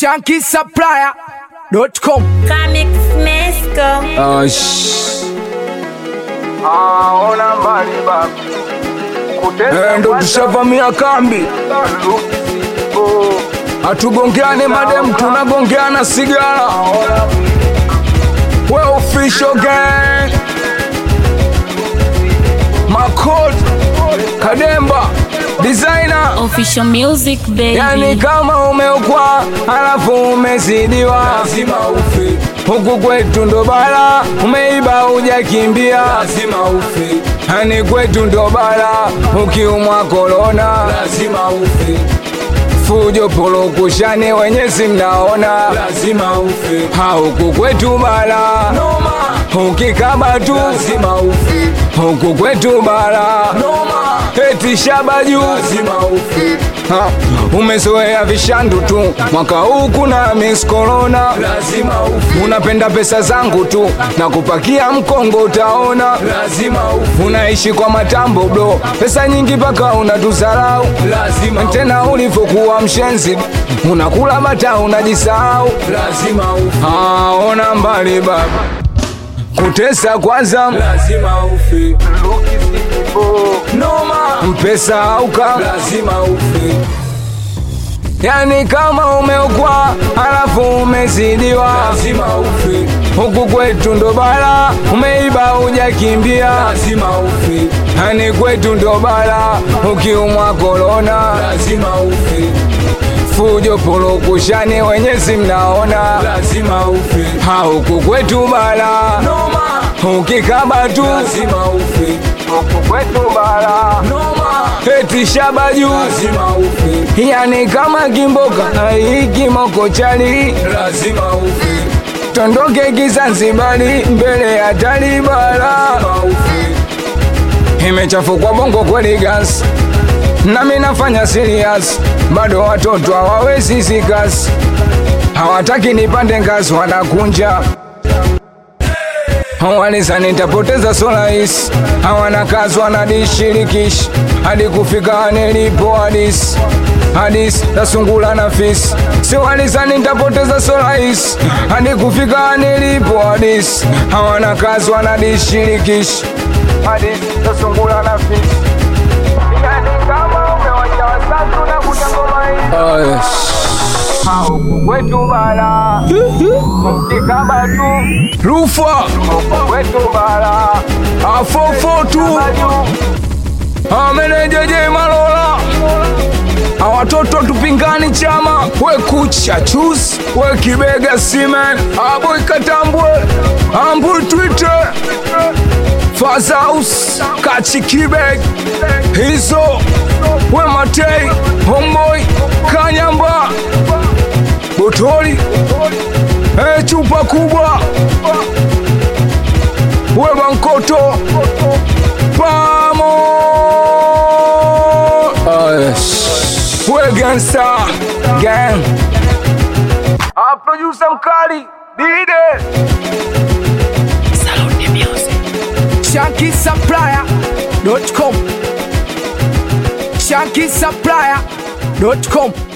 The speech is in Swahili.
shankisupplier.com Comic Mesco. aona mbali baba Eh, ndo tushavamia kambi hatugongeane madem tunagongeana sigara we official gang makot kademba designer Official music baby. yani kama umeukwa halafu umezidiwa lazima ufe huku kwetu ndo bala umeiba ujakimbia lazima ufe yani kwetu ndo bala ukiumwa korona lazima ufe fujo polokushani wenyezi mnaona lazima ufe hauku kwetu bala noma ukikaba tu lazima ufe huku kwetu bala noma eti shaba juu lazima ufe ha, umezoea vishandu tu mwaka huu kuna miss corona lazima ufe unapenda pesa zangu tu na kupakia mkongo utaona lazima ufe unaishi kwa matambo bro pesa nyingi paka unatuzarau lazima tena ulivyokuwa mshenzi unakula bata unajisahau lazima ufe ah, ona mbali baba kutesa kwanza lazima ufe noma mpesa auka lazima ufe yani kama umeukwa halafu umezidiwa lazima ufe huku kwetu ndo bala umeiba ujakimbia lazima ufe yani kwetu ndo bala ukiumwa korona lazima ufe fujo polokushani wenyezi mnaona lazima ufe hauku kwetu bala noma ukikaba tu lazima ufe huku kwetu bala noma eti shaba juu lazima ufe yani kama kimboka hii moko chali lazima ufe tondoke kizanzibari mbele ya talibala imechafukwa bongo kweli gas nami nafanya serious bado watoto hawawezi zikasi hawataki nipande ngazi wanakunja waliza nitapoteza solais hawana kazi wanadishirikishi hadi kufika nilipo hadis hadis tasungula na fisi si waliza nitapoteza solais hadi kufika nilipo hadis hawana kazi wanadishirikishi hadis tasungula na fisi yani kama umewacha wasafi unakuja ngoma hii Huku kwetu bala ukikaba tu rufa huku kwetu bala afofo tu amenejeje malola awatoto tupingani chama we kucha chus we kibega simen aboy katambwe ambul twitter fazaus kachikibeg hizo we matei homboy kanyamba botoli e chupa kubwa we bankoto pamo we gangsta gang aprodusa mkali dide shankisupplier.com shankisupplier.com